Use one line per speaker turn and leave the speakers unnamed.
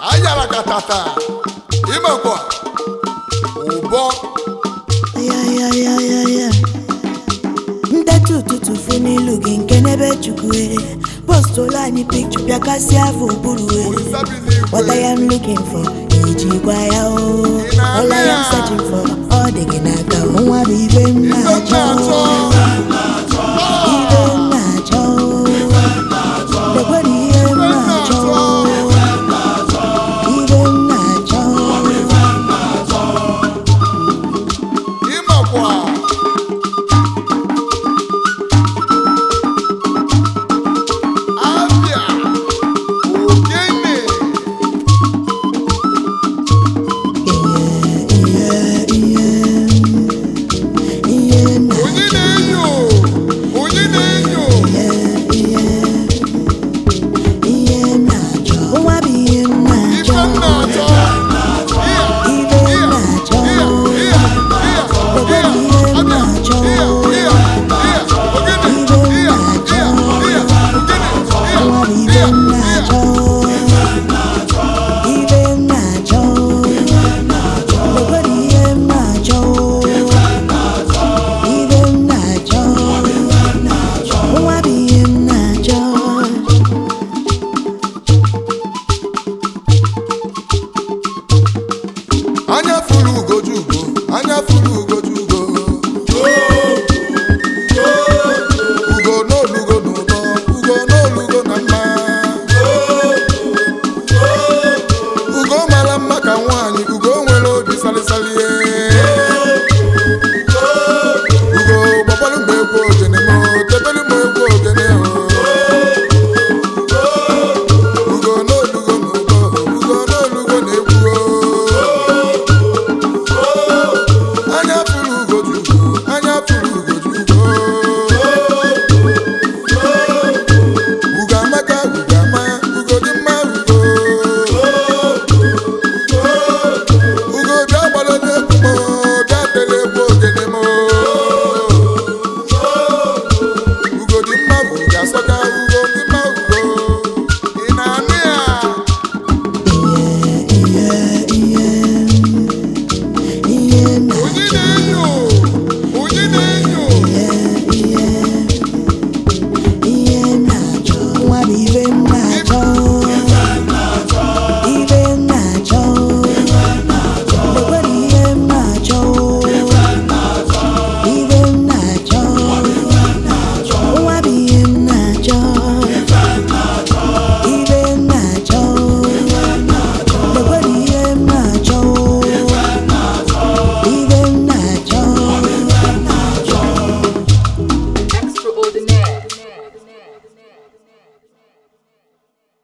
ayara katata imekwa ụbọ
ayayayayaya ndetu ụtụtụ fụ n'ilu gị nke n'ebe chukwu postụlụ anyị pikchọ bịa kasịa afọ ụbụrụ
sabi n'igwe
What I am looking for, ejikwa ya o All I am searching for, ọ dị gị n'aka nwa bụ ibe m
ife m
na-achọ
na-achọ